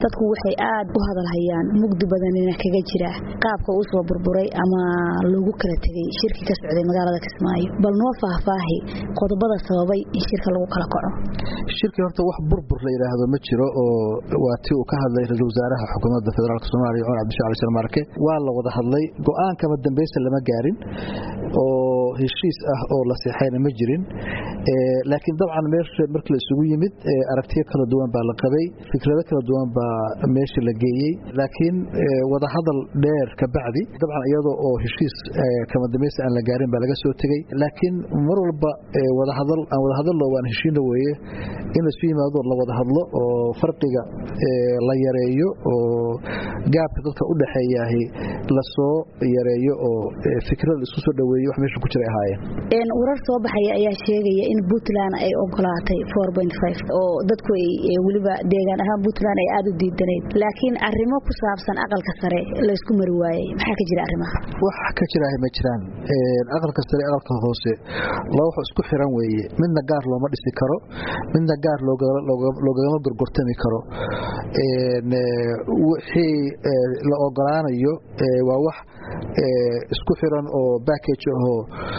dadku waxay aad u hadalhayaan mugdi badanina kaga jira qaabka uu soo burburay ama lagu kala tegay shirki ka socday magaalada kismaayo bal noo faahfaahi qodobada sababay in shirka lagu kala kaco shirkii horta wax burbur la yidhaahdo ma jiro oo waa tii uu ka hadlay ra-isul wasaaraha xukuumadda federaalk soomaaliya cumar cabdishacali sharmaarke waa la wada hadlay go-aankama dambaysa lama gaarin oo heshiis ah oo la seexayna ma jirin laakiin dabcan meesha markii la isugu yimid aragtiyo kala duwan baa la qabay fikrado kala duwan baa meesha la geeyey laakiin wadahadal dheer kabacdi dabcan iyadoo oo heshiis kama dambaysa aan la gaarin baa laga soo tegey laakiin mar walba wadahadal aan wadahadallo waan heshiina weeye in laisu yimaado la wada hadlo oo farqiga la yareeyo oo gaabka dadka u dhexeeyaahi lasoo yareeyo oo fikrada isku soo dhaweeyo wax meesha ku jiray ahaayeen warar soo baxaya ayaa sheegaya in puntland ay ogolaatay oo dadku weliba deegaan ahaan puntland ay aada u diidanayd laakiin arrimo ku saabsan aqalka sare laysku mari waayey maxaa ka jira arrimaha wax ka jiraaha ma jiraan aqalka sare aqalka hoose laba wax isku xiran weeye midna gaar looma dhisi karo midna gaar loogagama gorgortami karo wixii la ogolaanayo waa wax isku xiran oo backage ahoo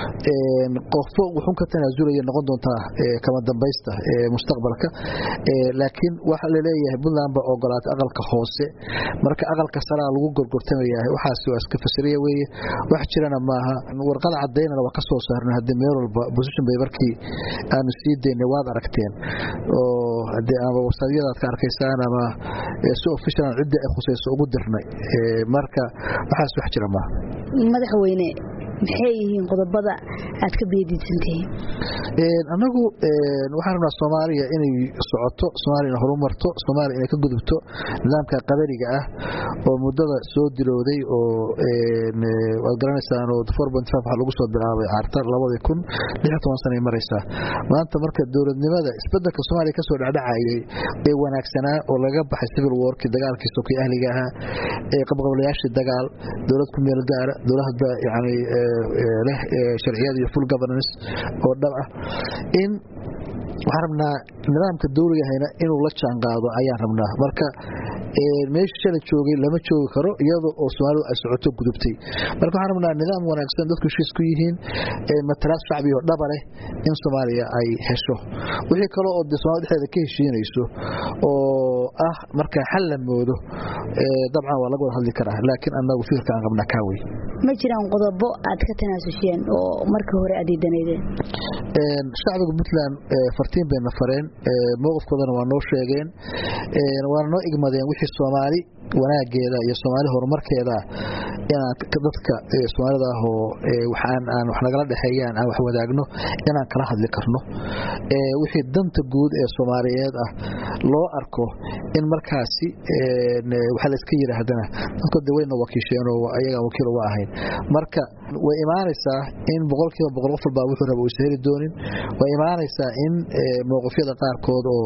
qofo wuxun ka tanaasulaya noqon doontaa kama dambaysta mustaqbalka laakiin waxa laleeyahay puntland baa ogolaatay aqalka hoose marka aqalka saraa lagu gorgortamaya waxaas waa iska fasiriya weeye wax jirana maaha warqada cadaynana waa ka soo saarna haddii meel walba position bay markii aanu sii daynay waad aragteen oo hadee ama wasadyadaad ka arkaysaan ama si officialan ciddii ay khusayso ugu dirnay marka waxaas wax jira maaha madaxweyne maxay yihiin qodobada aad ka beediidsantihiin annagu waxaan rabnaa soomaaliya inay socoto soomaaliya inay horumarto soomaaliya inay ka gudubto nidaamka qabaliga ah oo muddada soo dilowday oo waad garanaysaan oo waxa lagu soo bilaabay caarta labadii kun lix toban sanay maraysaa maanta marka dowladnimada isbedelka soomaaliya kasoo dhacdhacayay ee wanaagsanaa oo laga baxay civil warki dagaalkii sokii ahliga ahaa ee qabqablayaashii dagaal dowlad ku meel gaara dowlada yani leh sharciyada iyo full governance oo dhab ah in waxaan rabnaa nidaamka dawligahayna inuu la jaan qaado ayaan rabnaa marka meesha shala joogay lama joogi karo iyada oo soomaalidu ay socoto gudubtay marka waxaan rabnaa nidaam wanaagsan dadku heshiis ku yihiin matalaad shacbiyo dhaba leh in soomaaliya ay hesho wixii kale oo de somalia dhexdeeda ka heshiinayso oo ah marka xal la moodo dabcan waa laga wada hadli karaa laakiin annagu fikirka aan qabnaa kaawey ma jiraan qodobo aad ka tanaasuseen oo markii hore aad diidanaydeen shacbiga puntland fartiin bayna fareen mowqifkoodana waa noo sheegeen waana noo igmadeen wixii soomaali wanaageeda iyo soomaali horumarkeeda inaan dadka soomaalida ah oo waxaan aan wax nagala dhexeeyaan aan wax wadaagno inaan kala hadli karno wixii danta guud ee soomaaliyeed ah loo arko in markaasi waxa la iska yidhaahdana dadku de wayna wakiisheenoo ayagaan wakiil uga ahayn marka way imaanaysaa in boqolkiiba boqol qof walbaa wuxuu raba uusa heli doonin way imaanaysaa in mowqifyada qaarkood oo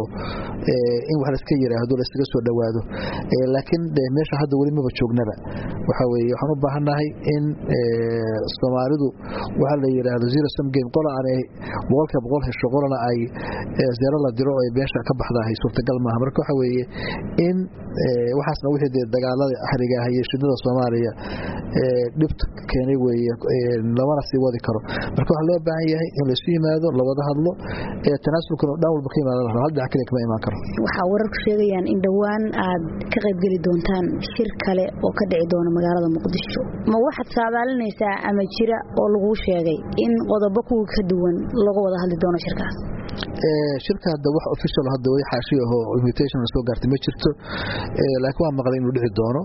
in wax laiska yidhaahdo laisaga soo dhowaado laakiin meesha hadda weli maba joognaba waxa weye waxaan u baahannahay in soomaalidu waxa la yidhaahdo zero sum game qola aanay boqolkiiba boqol hesho qolana ay zero la diro ay meesha ka baxdahay suurtagal maaha marka waxa weeye in waxaasna wixii dee dagaalada ahriga ah iyo shidada soomaaliya dhibta keenay weeye lamana sii wadi karo marka waxaa loo baahan yahay in laysu yimaado lawada hadlo tanaasulkan oo dhan walba ka imaada hal dhinac kaliya kama imaan karo waxaa wararku sheegayaan in dhowaan aad ka qaybgeli doontaan shir kale oo ka dhici doona magaalada muqdisho ma waxaad saadaalinaysaa ama jira oo laguu sheegay in qodobo kuwa ka duwan laga wada hadli doono shirkaas shirka hadda wax official hadda way xaashi ahoo invitation soo gaartay ma jirto laakiin waa maqlay inuu dhici doono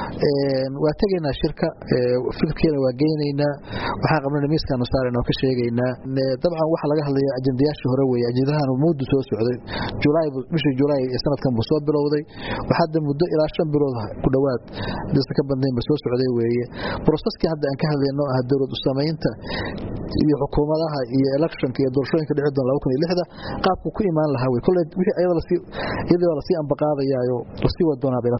waa tegaynaa shirka fikirkeena waa geynaynaa waxaan qabnana miiskaanu saarayna oo ka sheegaynaa dabcan waxa laga hadlaya ajendayaashii hore weeye ajendahan muddu soo socday julaay bishii julaay ee sanadkan buu soo bilowday waxaa hadda muddo ilaa shan bilood ku dhowaad disa ka badnaynba soo socday weeye broseski hadda aan ka hadlayno ah dowlad u samaynta iyo xukuumadaha iyo electionka iyo doorashooyinka dhici doona laba kun iyo lixda qaabku ku imaan lahaa wey kolley wixii iyadoo lasii ambaqaadayaayo lasii wadi doonaa